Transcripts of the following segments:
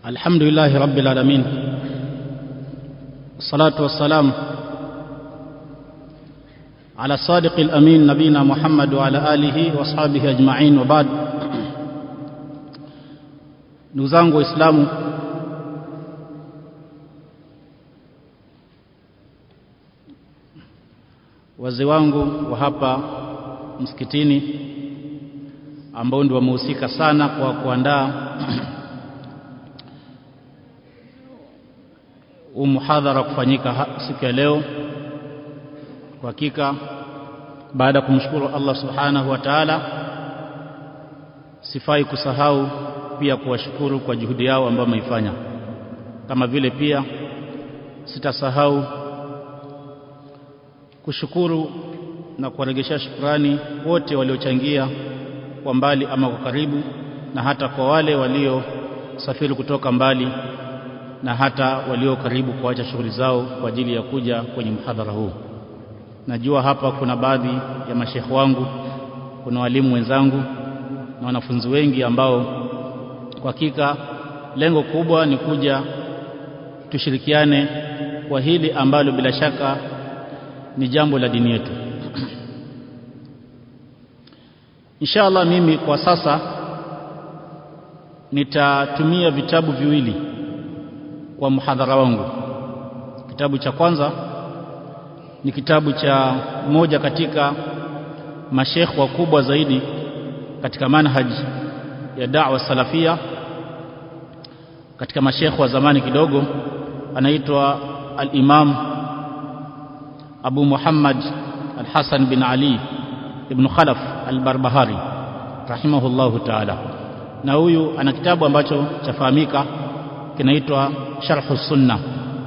الحمد لله رب العالمين الصلاة والسلام على الصادق الأمين نبينا محمد وعلى آله وأصحابه أجمعين وبعد ndugu zangu waislamu wazee wangu wa hapa msikitini ambao ndio wamehusika sana kwa kuandaa huu muhadhara kufanyika siku ya leo kwa hakika baada ya kumshukuru Allah subhanahu wa ta'ala sifai kusahau pia kuwashukuru kwa juhudi yao ambayo wameifanya kama vile pia sitasahau kushukuru na kuwaregesha shukrani wote waliochangia kwa mbali ama kwa karibu na hata kwa wale waliosafiri kutoka mbali na hata walio karibu kuacha shughuli zao kwa ajili ya kuja kwenye mhadhara huu najua hapa kuna baadhi ya mashekhe wangu kuna walimu wenzangu na wanafunzi wengi ambao kwa hakika lengo kubwa ni kuja tushirikiane kwa hili ambalo bila shaka ni jambo la dini yetu inshallah mimi kwa sasa nitatumia vitabu viwili kwa muhadhara wangu kitabu cha kwanza ni kitabu cha moja katika mashekh wakubwa zaidi katika manhaj ya da'wa salafia katika mashekh wa zamani kidogo anaitwa al-Imam Abu Muhammad al-Hasan bin Ali ibn Khalaf al-Barbahari rahimahullahu ta'ala na huyu ana kitabu ambacho chafahamika kinaitwa Sharh Sunna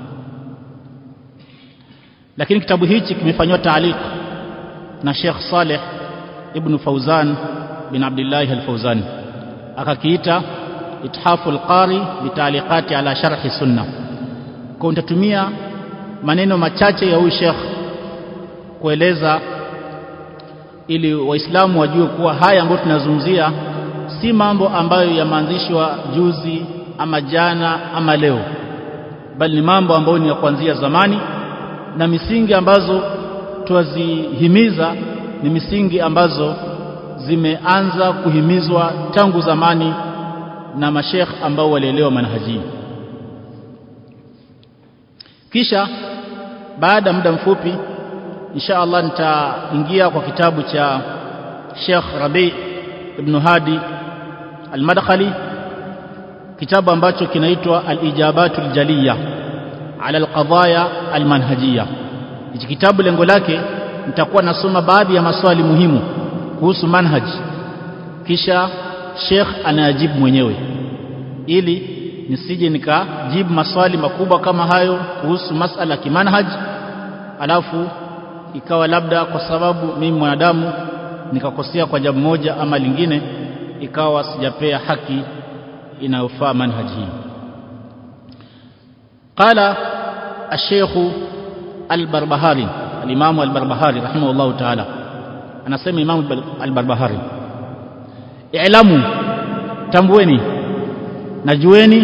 lakini kitabu hichi kimefanywa taaliq na Sheikh Saleh ibn Fauzan bin Abdullah al-Fauzan akakiita Ithafu al-Qari bitaliqati ala sharh sunna kwa nitatumia maneno machache ya huyu Sheikh kueleza ili waislamu wajue kuwa haya ambayo tunazungumzia si mambo ambayo yameanzishwa juzi ama jana ama leo bali ni mambo ambayo ni ya kuanzia zamani na misingi ambazo twazihimiza ni misingi ambazo zimeanza kuhimizwa tangu zamani na mashekh ambao walielewa manhaji kisha baada ya muda mfupi insha Allah nitaingia kwa kitabu cha Sheikh Rabi ibn Hadi al-Madkhali kitabu ambacho kinaitwa al-Ijabatul Jaliya ala al-Qadaya al-Manhajiyya hichi kitabu lengo lake nitakuwa nasoma baadhi ya maswali muhimu kuhusu manhaj kisha Sheikh anayajibu mwenyewe ili nisije nikajibu maswali makubwa kama hayo kuhusu masala kimanhaj alafu ikawa labda kwa sababu mimi mwanadamu nikakosea kwa jambo moja ama lingine ikawa sijapea haki inayofaa manhaji hii qala الشيخ البربهاري الإمام البربهاري رحمه الله تعالى أنا سمي إمام البربهاري اعلموا تنبويني نجويني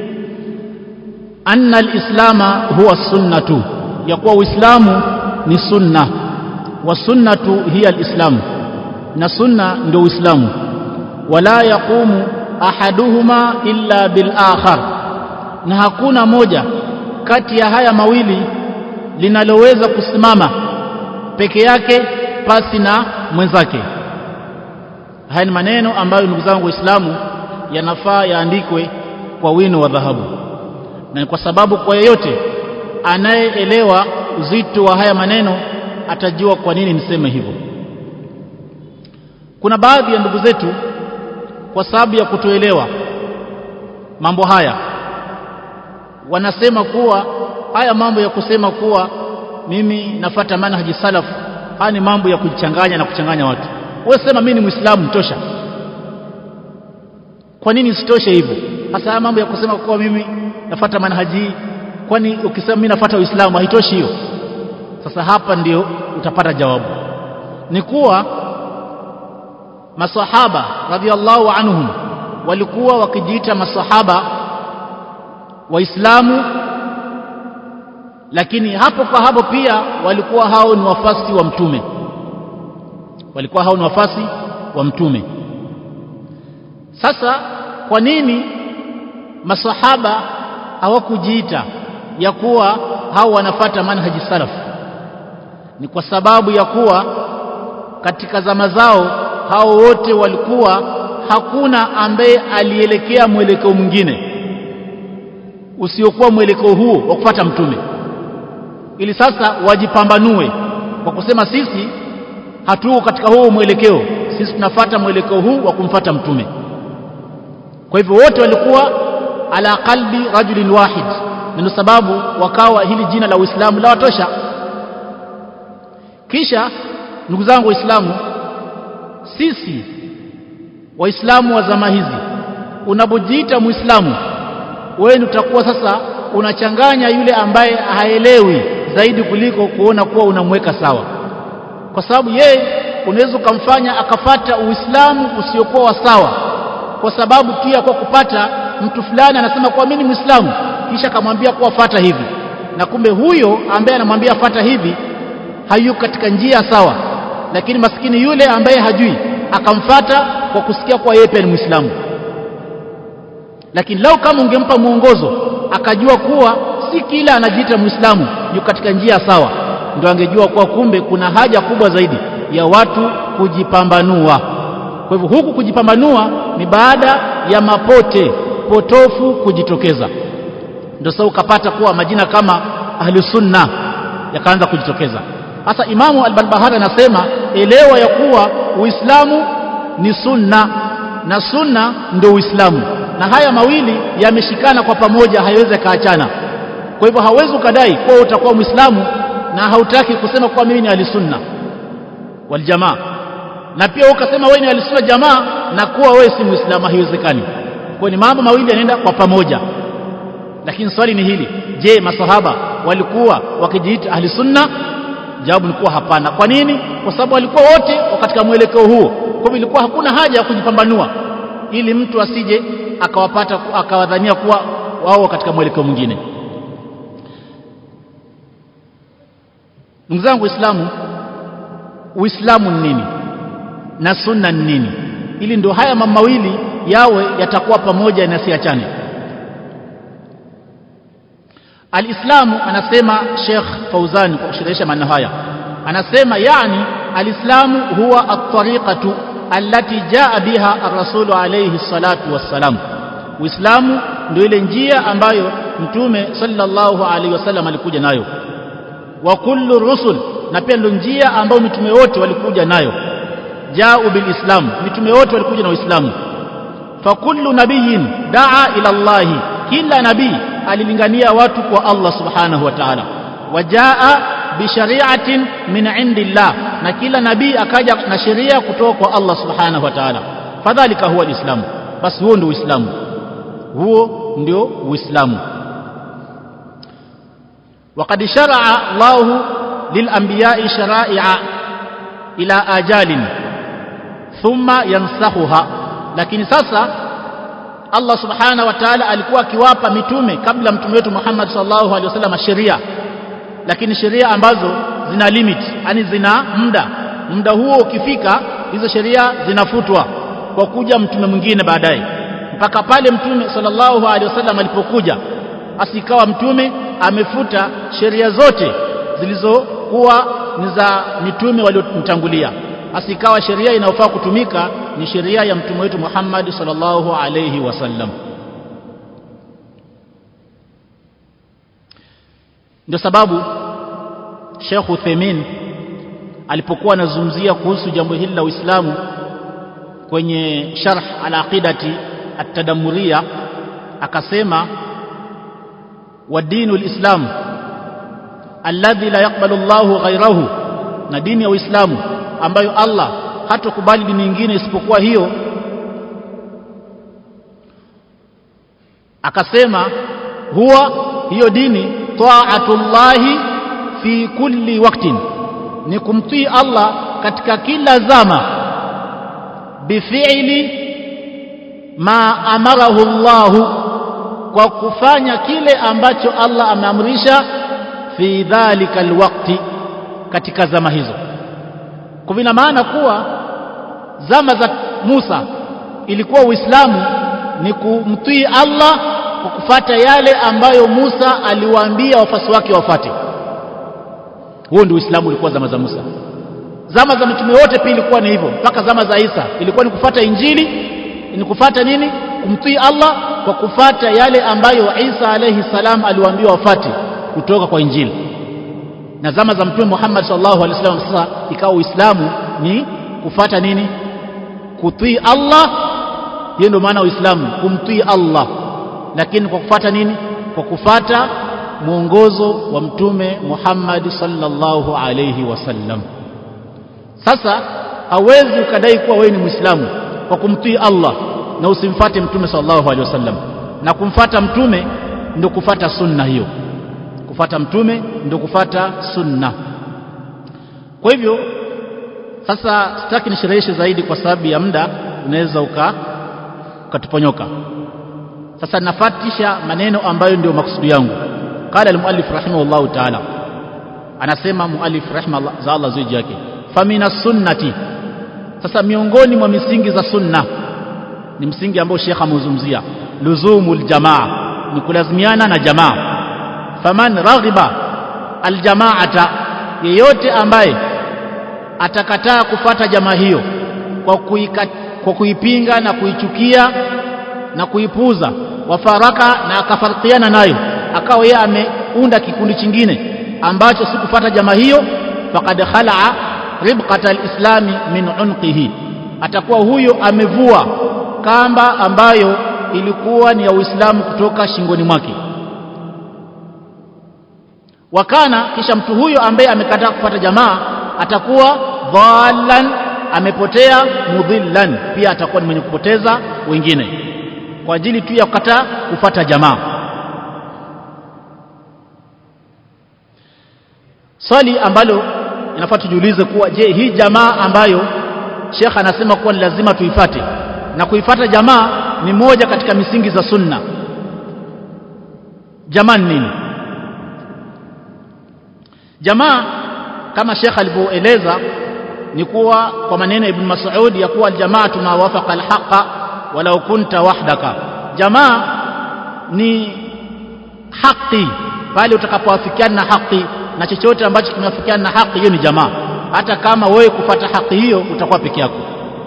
أن الإسلام هو السنة يقوى إسلام ni sunna wa sunnatu hiya alislam na sunna ndio uislamu wala yaqumu ahaduhuma illa bil akhar na hakuna moja kati ya haya mawili linaloweza kusimama peke yake pasi na mwenzake haya ni maneno ambayo ndugu zangu waislamu yanafaa yaandikwe kwa wino wa dhahabu na kwa sababu kwa yeyote anayeelewa uzito wa haya maneno atajua kwa nini niseme hivyo kuna baadhi ya ndugu zetu kwa sababu ya kutoelewa mambo haya wanasema kuwa haya mambo ya kusema kuwa mimi nafata manhaji salaf haya ni mambo ya kujichanganya na kuchanganya watu wewe sema mimi ni muislamu tosha kwa nini sitoshe hivyo hasa haya mambo ya kusema kuwa mimi nafata manhaji kwani ukisema mimi nafata uislamu haitoshi hiyo sasa hapa ndio utapata jawabu ni kuwa masahaba radhiallahu anhum walikuwa wakijiita masahaba waislamu lakini hapo kwa hapo pia walikuwa hao ni wafasi wa mtume walikuwa hao ni wafasi wa mtume sasa kwa nini masahaba hawakujiita ya kuwa hao wanafata manhaji salaf ni kwa sababu ya kuwa katika zama zao hao wote walikuwa hakuna ambaye alielekea mwelekeo mwingine usiokuwa mwelekeo huo wa kufuata mtume ili sasa wajipambanue kwa kusema sisi hatuko katika huo mwelekeo sisi tunafata mwelekeo huu wa kumfata mtume kwa hivyo wote walikuwa ala qalbi rajulin wahid ndio sababu wakawa hili jina la Uislamu la watosha kisha ndugu zangu waislamu sisi waislamu wa zama hizi unapojiita muislamu wewe utakuwa sasa unachanganya yule ambaye haelewi zaidi kuliko kuona kuwa unamweka sawa kwa sababu yeye unaweza ukamfanya akafata uislamu usiokuwa wa sawa kwa sababu tu ya kwa kupata mtu fulani anasema kuwa mimi ni muislamu kisha akamwambia kuwa fata hivi na kumbe huyo ambaye anamwambia fata hivi hayuko katika njia sawa lakini maskini yule ambaye hajui akamfata kwa kusikia kuwa yeye pia ni muislamu lakini lau kama ungempa mwongozo akajua kuwa si kila anajiita muislamu yuko katika njia sawa ndio angejua kuwa kumbe kuna haja kubwa zaidi ya watu kujipambanua kwa hivyo huku kujipambanua ni baada ya mapote potofu kujitokeza ndio sasa ukapata kuwa majina kama ahli sunna yakaanza kujitokeza sasa imamu al-Barbahari anasema elewa ya kuwa uislamu ni sunna na sunna ndio uislamu na haya mawili yameshikana kwa pamoja hayawezi kaachana kwa hivyo hauwezi ukadai kuwa utakuwa muislamu na hautaki kusema kuwa mimi ni ahlisunna wal jamaa na pia ukasema wewe ni ahlisunna jamaa na kuwa wewe si muislamu haiwezekani kwa ni mambo mawili yanaenda kwa pamoja lakini swali ni hili je masahaba walikuwa wakijiita ahlisunna jawabu likuwa hapana kwa nini kwa sababu walikuwa wote katika mwelekeo huo kwa hivyo ilikuwa hakuna haja ya kujipambanua ili mtu asije akawapata akawadhania kuwa wao katika mwelekeo mwingine ndugu zangu waislamu uislamu ni nini na sunna ni nini ili ndio haya mambo mawili yawe yatakuwa pamoja na siachane alislamu anasema Sheikh Fauzan kwa kushirikisha maneno haya anasema yani alislamu huwa at-tariqatu allati jaa biha ar-rasulu alayhi salatu wassalam uislamu ndio ile njia ambayo mtume sallallahu alayhi wasallam alikuja nayo wa kullu rusul na pia ndio njia ambayo mitume wote walikuja nayo jaa bil islam mitume wote walikuja na uislamu fa kullu nabiyyin daa ila Allah kila nabii alilingania watu kwa Allah subhanahu wa ta'ala wajaa bishari'atin min indillah na kila nabii akaja na sheria kutoka kwa Allah subhanahu wa ta'ala fadhalika huwa alislam basi huo ndio uislamu huo ndio uislamu وقد شرع الله للأنبياء شرائع إلى آجال ثم ينسخها لكن sasa Allah subhanahu wa ta'ala alikuwa akiwapa mitume kabla mtume wetu Muhammad sallallahu alaihi wasallam sheria lakini sheria ambazo zina limit yani zina muda muda huo ukifika hizo sheria zinafutwa kwa kuja mtume mwingine baadaye mpaka pale mtume sallallahu alaihi wasallam alipokuja asikawa mtume amefuta sheria zote zilizokuwa ni za mitume waliomtangulia asikawa sheria inayofaa kutumika ni sheria ya mtume wetu Muhammad sallallahu alayhi wasallam ndio sababu Sheikh Uthaymeen alipokuwa anazungumzia kuhusu jambo hili la Uislamu kwenye sharh al-aqidati at-tadammuriyya akasema wa dinul islam alladhi la yaqbalu Allahu ghayrahu na dini ya Uislamu ambayo Allah hatokubali dini nyingine isipokuwa hiyo akasema huwa hiyo dini taatullahi fi kulli waktin ni kumtii Allah katika kila zama bifi'li ma amarahu Allah kwa kufanya kile ambacho Allah ameamrisha fi dhalika alwaqti katika zama hizo kwa vina maana kuwa zama za Musa ilikuwa Uislamu ni kumtii Allah kwa kufata yale ambayo Musa aliwaambia wafasi wake wafate huo ndio Uislamu ulikuwa zama za Musa zama za mitume wote pia ilikuwa ni hivyo mpaka zama za Isa ilikuwa ni kufata injili ni kufata nini kumtii Allah kwa kufata yale ambayo Isa alayhi salam aliwaambia wafate kutoka kwa injili na zama za mtume Muhammad sallallahu alaihi wasallam sasa ikawa Uislamu ni kufata nini kutii Allah hiyo ndio maana Uislamu kumtii Allah lakini kwa kufata nini kwa kufata mwongozo wa mtume Muhammad sallallahu alaihi wasallam sasa hawezi ukadai kuwa wewe ni Muislamu kwa kumtii Allah na usimfate mtume sallallahu alaihi wasallam na kumfata mtume ndio kufata sunna hiyo kufata mtume ndio kufata sunna kwa hivyo sasa sitaki nishereheshe zaidi kwa sababu ya muda unaweza uka ukatuponyoka sasa nafatisha maneno ambayo ndio maksudi yangu qala almuallif rahimahullah ta'ala anasema muallif rahimahullah za Allah ziji yake famina sunnati sasa miongoni mwa misingi za sunna ni msingi ambao Sheikh ameuzungumzia luzumul jamaa ni kulazimiana na jamaa faman raghiba aljamaata yeyote ambaye atakataa kufata jamaa hiyo kwa, kuika, kwa kuipinga na kuichukia na kuipuza wafaraka na akafarikiana nayo akawa yeye ameunda kikundi chingine ambacho si kufata jamaa hiyo faqad khalaa ribqata alislami min unqihi atakuwa huyo amevua kamba ambayo ilikuwa ni ya Uislamu kutoka shingoni mwake wakana kisha mtu huyo ambaye amekataa kufuata jamaa atakuwa dhallan amepotea mudhillan pia atakuwa ni mwenye kupoteza wengine kwa ajili tu ya kukataa kufuata jamaa swali ambalo inafaa tujiulize kuwa je hii jamaa ambayo Sheikh anasema kuwa ni lazima tuifate na kuifata jamaa ni moja katika misingi za sunna jamaa ni nini jamaa kama Sheikh alivyoeleza ni kuwa kwa maneno ya Ibn Mas'ud ya kuwa aljamaatu ma wafaqa alhaqa walau kunta wahdaka jamaa ni haki pale utakapoafikiana na haki na chochote ambacho kimeafikiana na haki hiyo ni jamaa hata kama wewe kufata haki hiyo utakuwa peke yako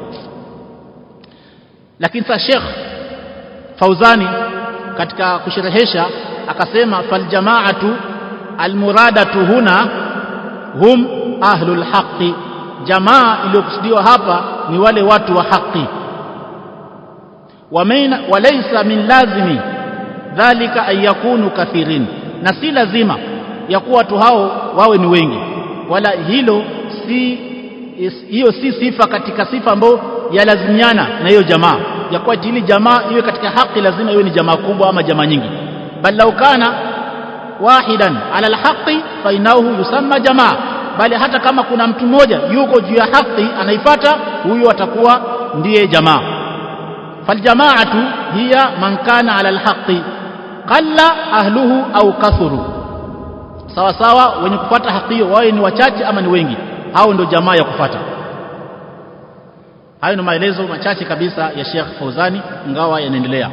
lakini sasa Sheikh Fauzani katika kusherehesha akasema fal jamaatu almuradatu huna hum ahlul haqqi jamaa iliyokusudiwa hapa ni wale watu wa haki walaysa min lazimi dhalika an yakunu kathirin na si lazima ya kuwa watu hao wawe ni wengi wala hilo si hiyo si sifa katika sifa ambayo yalazimiana na hiyo jamaa ya kuwa ili jamaa iwe katika haki lazima iwe ni jamaa kubwa ama jamaa nyingi bal law kana wahidan ala alhaqi fa innahu yusamma jamaa bali hata kama kuna mtu mmoja yuko juu ya haki anaifata huyo atakuwa ndiye jamaa faljamaatu hiya man kana ala alhaqi qalla ahluhu au kathuru sawa sawa wenye kupata haki hiyo wawe ni wachache ama ni wengi hao ndio jamaa ya kufata hayo ni maelezo machache kabisa ya Sheikh Fauzani ingawa yanaendelea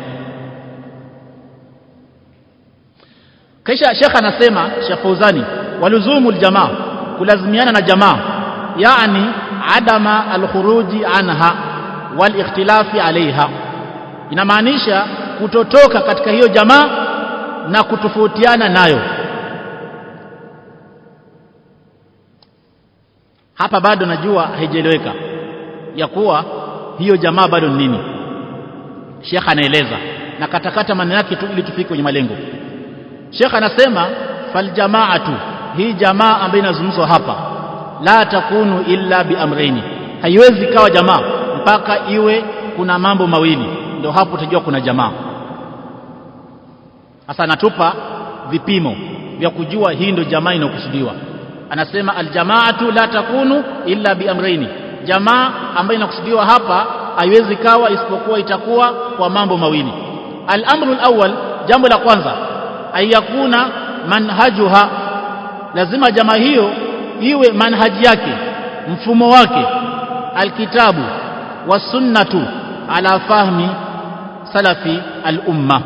kisha Sheikh anasema Sheikh Fauzani waluzumu aljamaa kulazimiana na jamaa yani adama alkhuruji anha walikhtilafi alaiha inamaanisha kutotoka katika hiyo jamaa na kutofautiana nayo hapa bado najua haijaeleweka ya kuwa hiyo jamaa bado ni nini Sheikh anaeleza na katakata maneno yake tu ili tufike kwenye malengo Sheikh anasema fal jamaatu hii jamaa ambayo inazungumzwa hapa la takunu illa bi amraini haiwezi kawa jamaa mpaka iwe kuna mambo mawili ndio hapo utajua kuna jamaa sasa anatupa vipimo vya kujua hii ndio jamaa inayokusudiwa anasema aljamaatu la takunu illa bi amraini jamaa ambayo inakusudiwa hapa haiwezi kawa isipokuwa itakuwa kwa mambo mawili al-amru al-awwal jambo la kwanza ayakuna manhajuha lazima jamaa hiyo iwe manhaji yake mfumo wake alkitabu wasunnatu ala fahmi salafi al-umma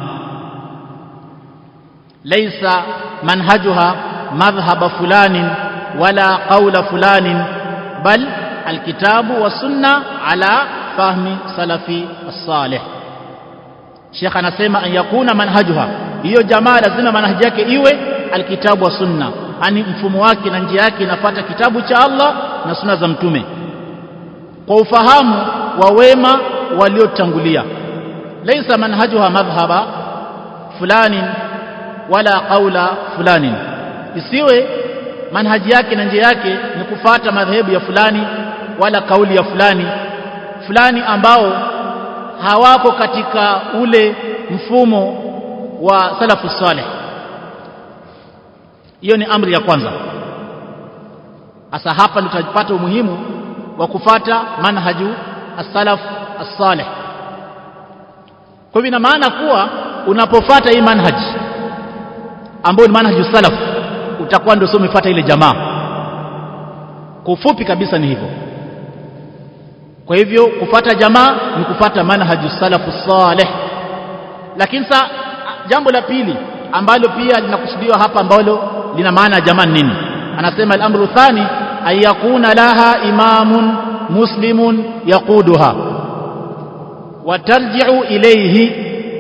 laysa manhajuha madhhab fulanin wala qawla fulanin bal alkitabu wasunna ala fahmi salafi as-salih Sheikh anasema an yakuna manhajuha hiyo jamaa lazima manhaji yake iwe alkitabu wa sunna ani mfumo wake na njia yake inafuata kitabu cha Allah na sunna za mtume kwa ufahamu wa wema waliotangulia laysa manhajuha madhhaba fulani wala qaula fulani isiwe manhaji yake na njia yake ni kufata madhehebu ya fulani wala kauli ya fulani fulani ambao hawako katika ule mfumo wa salafu saleh hiyo ni amri ya kwanza hasa hapa ndio tutapata umuhimu wa kufata manhaju as-salaf as-salih kwa hivyo ina maana kuwa unapofata hii manhaji ambayo ni manhaju salaf utakuwa ndio sio umefuata ile jamaa kwa ufupi kabisa ni hivyo kwa hivyo kufata jamaa ni kufata manhaju salafu salih lakini sa jambo la pili ambalo pia linakusudiwa hapa ambalo lina maana ya jamaa nini anasema al-amru thani ay yakuna laha imamun muslimun yaquduha wa tarji'u ilayhi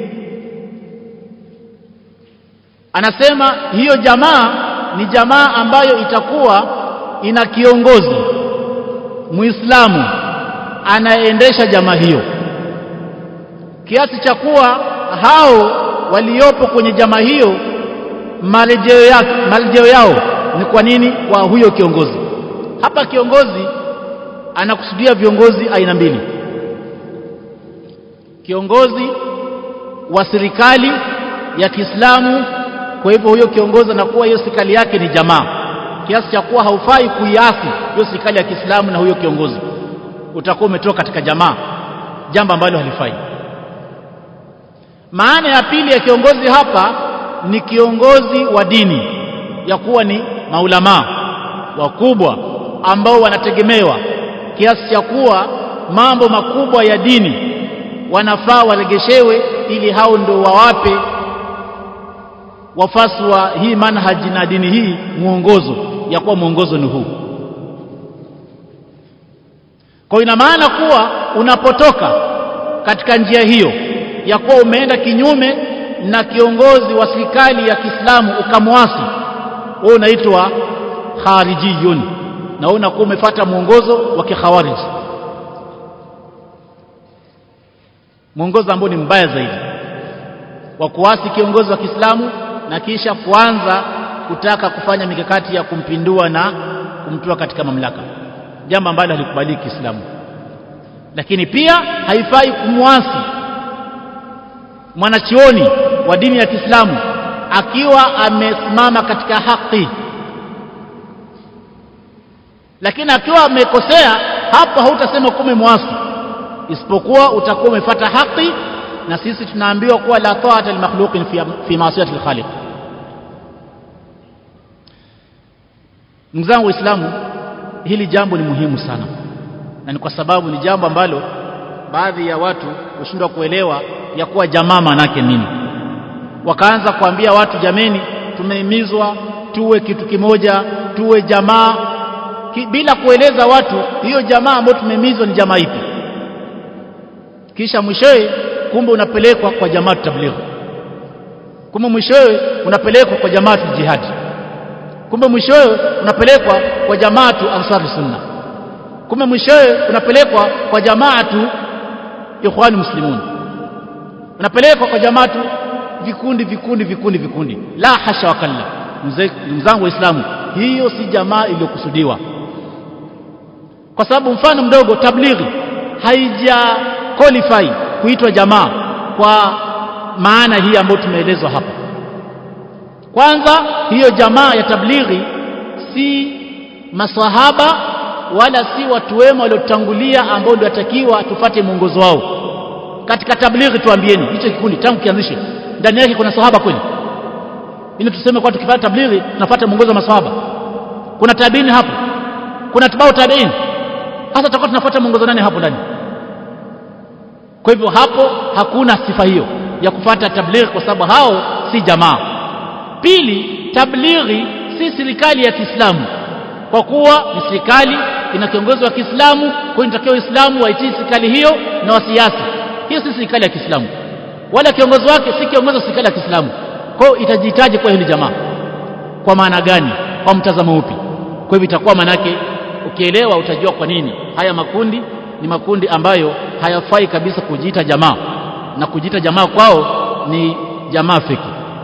anasema hiyo jamaa ni jamaa ambayo itakuwa ina kiongozi muislamu anayeendesha jamaa hiyo kiasi cha kuwa hao waliopo kwenye jamaa hiyo marejeo yao, marejeo yao ni kwa nini kwa huyo kiongozi hapa kiongozi anakusudia viongozi aina mbili kiongozi wa serikali ya Kiislamu kwa hivyo huyo kiongozi anakuwa hiyo serikali yake ni jamaa kiasi cha kuwa haufai kuiasi hiyo serikali ya Kiislamu na huyo kiongozi utakuwa umetoka katika jamaa jambo ambalo halifai maana ya pili ya kiongozi hapa ni kiongozi wa dini ya kuwa ni maulamaa wakubwa ambao wanategemewa kiasi cha kuwa mambo makubwa ya dini wanafaa waregeshewe ili hao ndo wawape wafasi wa hii manhaji na dini hii mwongozo ya kuwa mwongozo ni huu kwa ina maana kuwa unapotoka katika njia hiyo ya kuwa umeenda kinyume na kiongozi wa serikali ya Kiislamu ukamwasi wewe unaitwa kharijiyun na wewe unakuwa umefuata mwongozo wa kikhawarij mwongozo ambao ni mbaya zaidi wa kuasi kiongozi wa Kiislamu na kisha kuanza kutaka kufanya mikakati ya kumpindua na kumtoa katika mamlaka jambo ambalo halikubaliki Kiislamu lakini pia haifai kumwasi mwanachioni wa dini ya Kiislamu akiwa amesimama katika haki lakini akiwa amekosea hapo hautasema kume mwasi isipokuwa utakuwa umefuata haki na sisi tunaambiwa kuwa la ta'ata limakhluqin fi, fi ma'siyati al-khaliq ndugu zangu waislamu hili jambo ni muhimu sana na ni kwa sababu ni jambo ambalo baadhi ya watu hushindwa kuelewa ya kuwa jamaa manake nini wakaanza kuambia watu jameni tumehimizwa tuwe kitu kimoja tuwe jamaa ki, bila kueleza watu hiyo jamaa ambayo tumehimizwa ni jamaa ipi kisha mwishowe kumbe unapelekwa kwa jamaa tabligh kumbe mwishowe unapelekwa kwa jamaa jihad kumbe mwishowe unapelekwa kwa jamaatu ansar sunna kumbe mwishowe unapelekwa kwa jamaatu ikhwani muslimun unapelekwa kwa jamaatu vikundi vikundi vikundi vikundi la hasha wakalla ndugu zangu waislamu hiyo si jamaa iliyokusudiwa kwa sababu mfano mdogo tablighi haija qualify kuitwa jamaa kwa maana hii ambayo tumeelezwa hapa kwanza hiyo jamaa ya tablighi si masahaba wala si watu wema waliotangulia ambao ndio watakiwa tufate mwongozo wao katika tablighi tuambieni hicho kikundi tangu kianzishe ndani yake kuna sahaba kweli ili tuseme kwa tukipata tablighi tunafuata mwongozo wa maswahaba kuna tabiini hapo kuna tibau tabiini hasa tutakuwa tunafuata mwongozo nani hapo ndani kwa hivyo hapo hakuna sifa hiyo ya kufuata tablighi kwa sababu hao si jamaa pili tablighi si serikali ya Kiislamu kwa kuwa ni serikali ina kiongozi wa Kiislamu kwa hiyo inatakiwa Uislamu waitii serikali hiyo na wasiasi hiyo si serikali ya Kiislamu wala kiongozi wake si kiongozi wa serikali ya Kiislamu kwa hiyo itajihitaji kwa hiyo ni jamaa kwa maana gani kwa mtazamo upi kwa hivyo itakuwa manake ukielewa utajua kwa nini haya makundi ni makundi ambayo hayafai kabisa kujiita jamaa na kujiita jamaa kwao ni jamaa fiki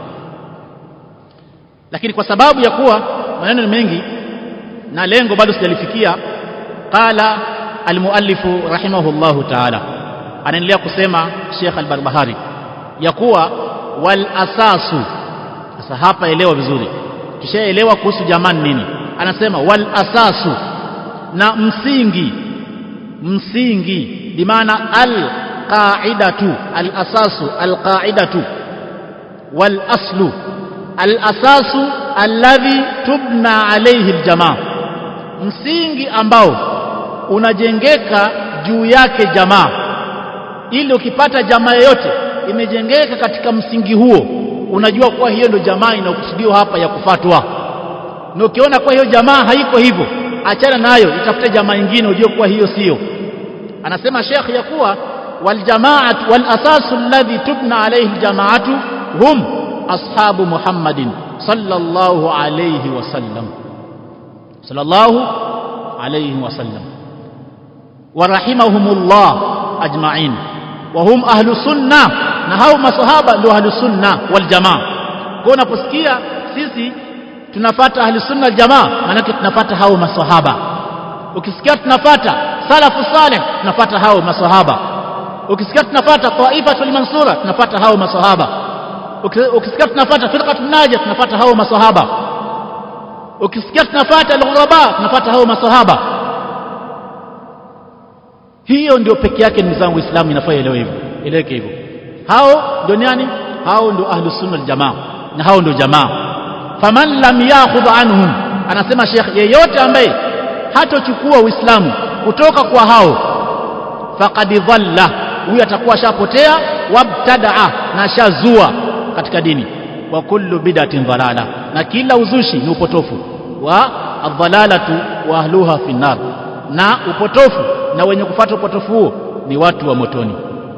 lakini kwa sababu ya kuwa maneno ni mengi na lengo bado sijalifikia qala almuallifu rahimahullahu ta'ala anaendelea kusema Sheikh al-Barbahari ya kuwa wal asasu sasa hapa elewa vizuri tushaelewa kuhusu jamaa nini anasema wal asasu na msingi msingi bimaana al qaidatu al asasu al qaidatu wal aslu al asasu alladhi tubna alayhi al jamaa msingi ambao unajengeka juu yake jamaa ili ukipata jamaa yoyote imejengeka katika msingi huo unajua kuwa hiyo ndio jamaa inayokusudiwa hapa ya kufatwa na ukiona kuwa hiyo jamaa haiko hivyo achana nayo itafute jamaa nyingine ujue kuwa hiyo sio anasema Sheikh ya kuwa wal jamaat wal asasu alladhi tubna alayhi aljamaatu hum ashabu Muhammadin sallallahu alayhi wasallam sallallahu alayhi wasallam warahimahumullah ajma'in wa hum ahlu sunna na hao masahaba ndio ahlu sunna wal jamaa kwa unaposikia sisi tunafata ahli sunna jamaa maanake tunafata hao maswahaba ukisikia tunafata salafu saleh tunafata hao maswahaba ukisikia tunafata taifatul mansura tunafata hao maswahaba ukisikia tunafata firqatun najah tunafata hao maswahaba ukisikia tunafata al-ghuraba tunafata hao maswahaba hiyo ndio peke yake ndugu zangu Uislamu inafaa ielewe hivyo eleweke hivyo hao ndio nani hao ndio ahlus sunna jamaa na hao ndio jamaa faman lam yakhudh anhum anasema Sheikh yeyote ambaye hatochukua Uislamu kutoka kwa hao faqad dhalla huyu atakuwa ashapotea wabtadaa na ashazua katika dini wa kullu bid'atin dhalala na kila uzushi ni upotofu wa adhalalatu wa ahluha fi nar na upotofu na wenye kufuata upotofu huo ni watu wa motoni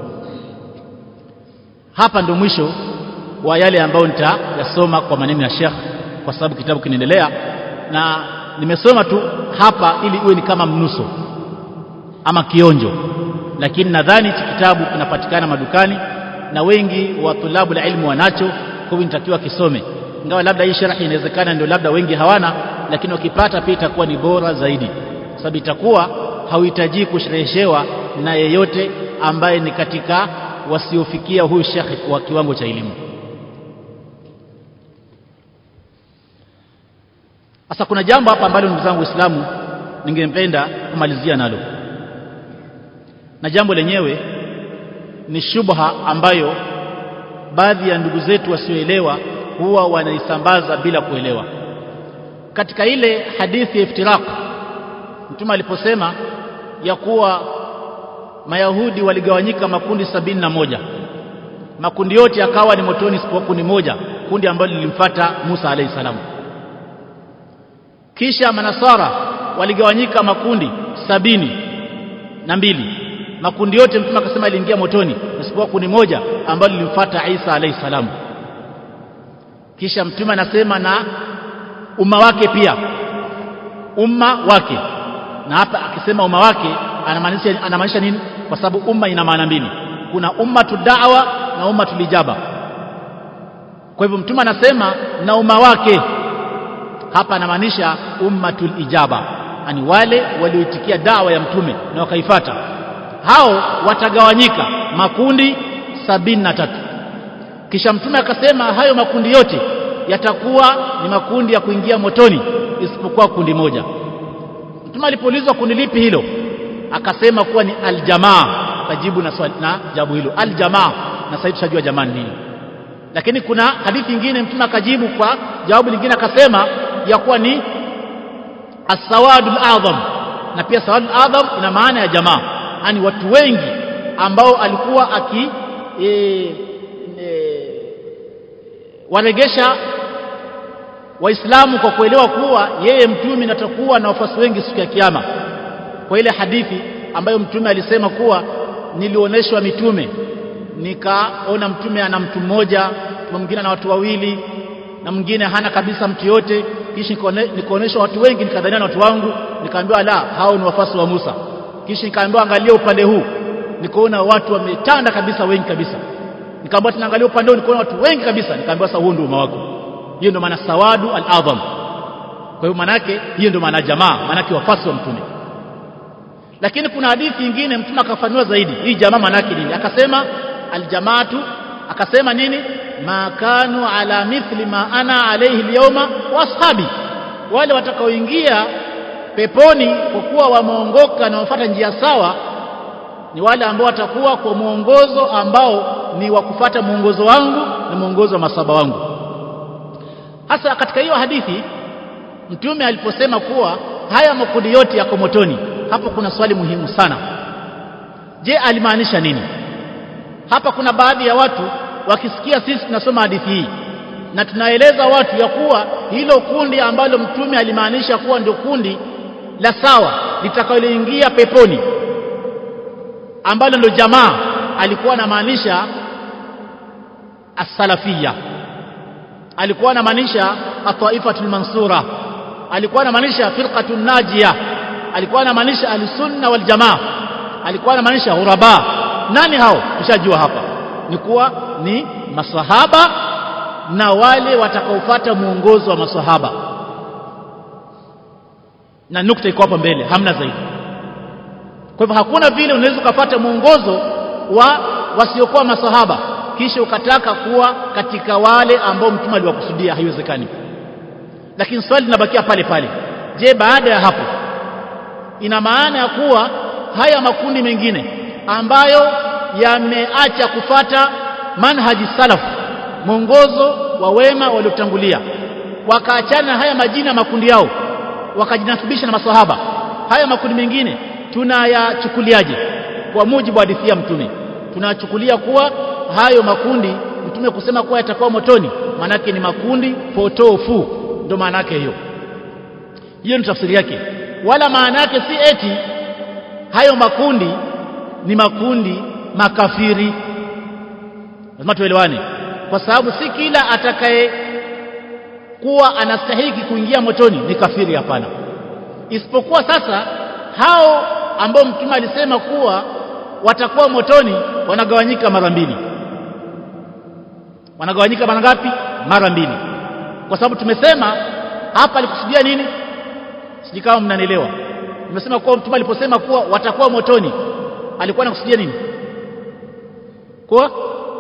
hapa ndio mwisho wa yale ambayo nitayasoma kwa maneno ya Sheikh kwa sababu kitabu kinaendelea na nimesoma tu hapa ili iwe ni kama mnuso ama kionjo lakini nadhani hichi kitabu kinapatikana madukani na wengi wa tulabu la ilmu wanacho kwa hivyo nitakiwa kisome ingawa labda hii sharhi inawezekana ndio labda wengi hawana lakini wakipata pia itakuwa ni bora zaidi sababu itakuwa hauhitaji kushereheshewa na yeyote ambaye ni katika wasiofikia huyu shekhi kwa kiwango cha elimu sasa kuna jambo hapa ambalo ndugu zangu waislamu ningependa kumalizia nalo na jambo lenyewe ni shubha ambayo baadhi ya ndugu zetu wasioelewa huwa wanaisambaza bila kuelewa katika ile hadithi ya iftiraq mtume aliposema ya kuwa mayahudi waligawanyika makundi sabini na moja makundi yote yakawa ni motoni isipokuwa kundi moja kundi ambalo lilimfata Musa alayhi salam kisha manasara waligawanyika makundi sabini na mbili makundi yote mtume akasema aliingia motoni isipokuwa kundi moja ambalo lilimfuata Isa alayhi salam kisha mtume anasema na umma wake pia umma wake na hapa akisema umma wake anamaanisha anamaanisha nini kwa sababu umma ina maana mbili kuna ummatu da'wa na ummatu lijaba kwa hivyo mtume anasema na umma wake hapa anamaanisha ummatul ijaba yani wale walioitikia dawa ya mtume na wakaifata hao watagawanyika makundi sabini na tatu kisha mtume akasema hayo makundi yote yatakuwa ni makundi ya kuingia motoni isipokuwa kundi moja mtume alipoulizwa kundi lipi hilo akasema kuwa ni aljamaa kajibu na, swali, na jawabu hilo aljamaa na sasa tushajua jamaa nini lakini kuna hadithi nyingine mtume akajibu kwa jawabu lingine akasema ya kuwa ni as-sawadul azam na pia sawadul azam ina maana ya jamaa yani watu wengi ambao alikuwa aki e, e, waregesha waislamu kwa kuelewa kuwa yeye mtume natakuwa na wafuasi wengi siku ya kiyama kwa ile hadithi ambayo mtume alisema kuwa nilioneshwa mitume nikaona mtume ana mtu mmoja mwingine ana watu wawili na mwingine hana kabisa mtu yote kisha nikaonyeshwa watu wengi nikadhania na watu wangu nikaambiwa la hao ni wafuasi wa Musa kisha nikaambiwa angalia upande huu nikaona watu wametanda kabisa wengi kabisa nikaambiwa tunaangalia upande huu nikaona watu wengi kabisa nikaambiwa sasa huu ndio umma wako hiyo ndio maana sawadu al-azam kwa hiyo maana yake hiyo ndio maana jamaa maana yake wafuasi wa mtume lakini kuna hadithi nyingine mtume akafanua zaidi hii jamaa maana yake nini akasema aljamaatu akasema nini ma kanu ala mithli ma ana alayhi alyawma wa ashabi wale watakaoingia peponi kwa kuwa wameongoka na wafuata njia sawa ni wale ambao watakuwa kwa mwongozo ambao ni wa kufata mwongozo wangu na mwongozo wa masaba wangu hasa katika hiyo hadithi mtume aliposema kuwa haya makundi yote yako motoni hapo kuna swali muhimu sana je alimaanisha nini hapa kuna baadhi ya watu wakisikia sisi tunasoma hadithi hii na tunaeleza watu ya kuwa hilo kundi ambalo mtume alimaanisha kuwa ndio kundi la sawa litakaloingia peponi ambalo ndio jamaa alikuwa anamaanisha as-salafiyya alikuwa anamaanisha at-taifatul mansura alikuwa anamaanisha firqatun najia alikuwa anamaanisha al-sunna wal jamaa alikuwa anamaanisha ghuraba nani hao tushajua hapa ni kuwa ni masahaba na wale watakaofuata muongozo wa masahaba na nukta iko hapa mbele hamna zaidi kwa hivyo hakuna vile unaweza ukapata mwongozo wa wasiokuwa masahaba kisha ukataka kuwa katika wale ambao mtume aliwakusudia haiwezekani lakini swali linabakia pale pale je baada ya hapo ina maana ya kuwa haya makundi mengine ambayo yameacha kufata manhaji salaf mwongozo wa wema waliotangulia wakaachana na haya majina makundi yao wakajinasibisha na masahaba haya makundi mengine tunayachukuliaje kwa mujibu wa hadithi ya mtume tunachukulia kuwa hayo makundi mtume kusema kuwa yatakuwa motoni maanake ni makundi potofu ndio maana yake hiyo hiyo ni tafsiri yake wala maana yake si eti hayo makundi ni makundi makafiri lazima tuelewane kwa sababu si kila atakaye kuwa anastahiki kuingia motoni ni kafiri hapana isipokuwa sasa hao ambao mtume alisema kuwa watakuwa motoni wanagawanyika mara mbili wanagawanyika mara ngapi mara mbili kwa sababu tumesema hapa alikusudia nini sijui kama mnanielewa nimesema kuwa mtume aliposema kuwa watakuwa motoni alikuwa anakusudia nini kuwa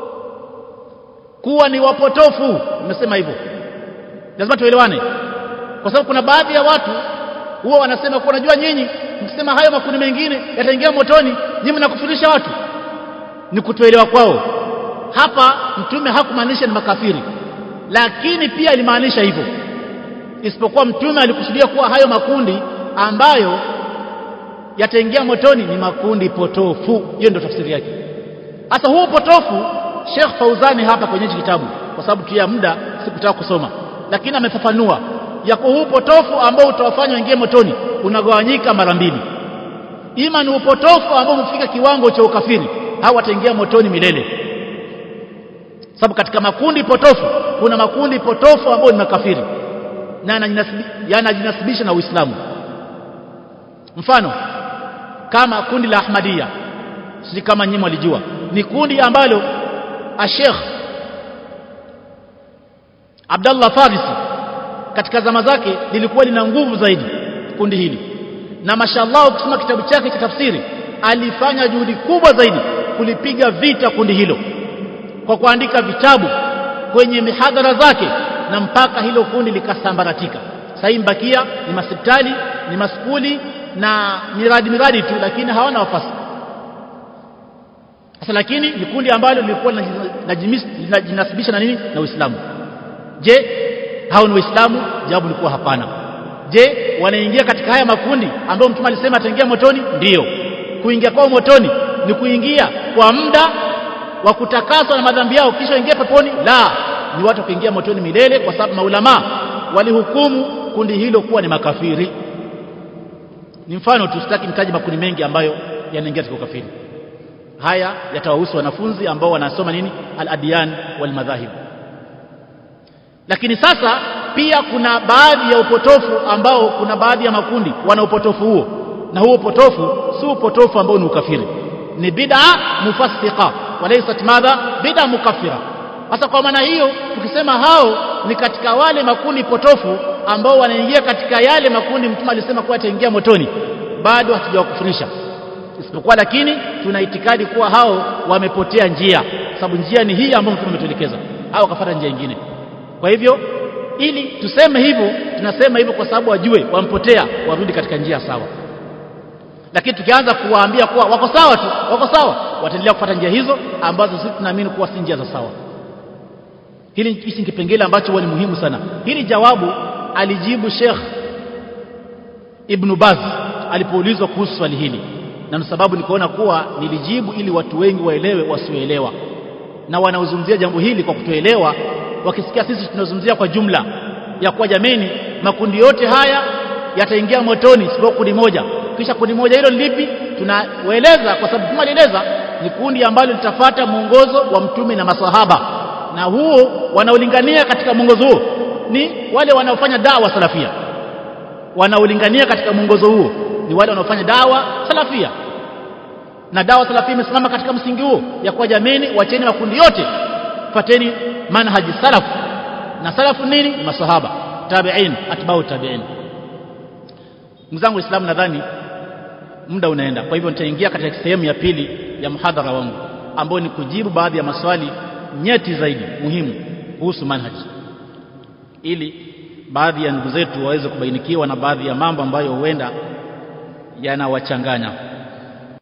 kuwa ni wapotofu nimesema hivyo lazima tuelewane kwa sababu kuna baadhi ya watu huwa wanasema kuwa unajua nyinyi mkisema hayo makundi mengine yataingia motoni nyinyi mnakufurisha watu ni kutoelewa kwao hapa mtume hakumaanisha ni makafiri lakini pia alimaanisha hivyo isipokuwa mtume alikusudia kuwa hayo makundi ambayo yataingia motoni ni makundi potofu hiyo ndio tafsiri yake sasa huo potofu Sheikh Fauzani hapa kwenye hichi kitabu kwa sababu tu ya muda sikutaka kusoma lakini amefafanua yako huu potofu ambao utawafanya waingie motoni unagawanyika mara mbili ima ni upotofu ambao umefika kiwango cha ukafiri au wataingia motoni milele sababu katika makundi potofu kuna makundi potofu ambayo ni makafiri na yanajinasibisha na Uislamu mfano kama kundi la Ahmadiyya si kama nyinyi mwalijua ni kundi ambalo Sheikh Abdullah Farisi katika zama zake lilikuwa lina nguvu zaidi kundi hili na mashallah ukisoma kitabu chake cha tafsiri alifanya juhudi kubwa zaidi kulipiga vita kundi hilo kwa kuandika vitabu kwenye mihadhara zake na mpaka hilo kundi likasambaratika sasa mbakia ni masipitali ni maskuli na miradi miradi tu lakini hawana wafasi sasa lakini ni kundi ambalo lilikuwa linajinasibisha na nini na Uislamu je hao ni waislamu jawabu lilikuwa hapana je wanaingia katika haya makundi ambayo mtume alisema ataingia motoni ndiyo kuingia kwao motoni ni kuingia kwa muda wa kutakaswa na madhambi yao kisha ingia peponi la ni watu kuingia motoni milele kwa sababu maulama walihukumu kundi hilo kuwa ni makafiri ni mfano tu sitaki nitaje makundi mengi ambayo yanaingia katika ukafiri haya yatawahusu wanafunzi ambao wanasoma nini al-adyan wal madhahib lakini sasa pia kuna baadhi ya upotofu ambao kuna baadhi ya makundi wana upotofu huo na huo upotofu si upotofu ambao ni ukafiri ni bid'a mufassiqa walaysat madha bid'a mukaffira sasa kwa maana hiyo tukisema hao ni katika wale makundi potofu ambao wanaingia katika yale makundi mtume alisema kuwa ataingia motoni bado hatujawakufurisha isipokuwa lakini tuna itikadi kuwa hao wamepotea njia sababu njia ni hii ambayo mtume ametuelekeza au akafuata njia nyingine kwa hivyo ili tuseme hivyo tunasema hivyo kwa sababu wajue wampotea warudi katika njia sawa lakini tukianza kuwaambia kuwa wako sawa tu wako sawa wataendelea kufuata njia hizo ambazo sisi tunaamini kuwa si njia za sawa hili hichi kipengele ambacho huwa ni muhimu sana hili jawabu alijibu Sheikh Ibn Baz alipoulizwa kuhusu swali hili na sababu nikaona kuwa nilijibu ili watu wengi waelewe wasioelewa na wanaozungumzia jambo hili kwa kutoelewa wakisikia sisi tunazungumzia kwa jumla ya kuwa jameni makundi yote haya yataingia motoni isipokuwa kundi moja kisha kundi moja hilo lipi tunawaeleza kwa sababu mtume alieleza ni kundi ambalo litafata mwongozo wa mtume na masahaba na huo wanaolingania katika mwongozo huo ni wale wanaofanya dawa salafia wanaolingania katika mwongozo huo ni wale wanaofanya dawa salafia na dawa salafia imesimama katika msingi huo ya kuwa jameni wacheni makundi yote fateni manhaji salaf na salafu nini ni masahaba tabi'in atbau tabi'in mzangu waislamu nadhani muda unaenda kwa hivyo nitaingia katika sehemu ya pili ya mhadhara wangu ambao ni kujibu baadhi ya maswali nyeti zaidi muhimu kuhusu manhaji ili baadhi ya ndugu zetu waweze kubainikiwa na baadhi ya mambo ambayo huenda yanawachanganya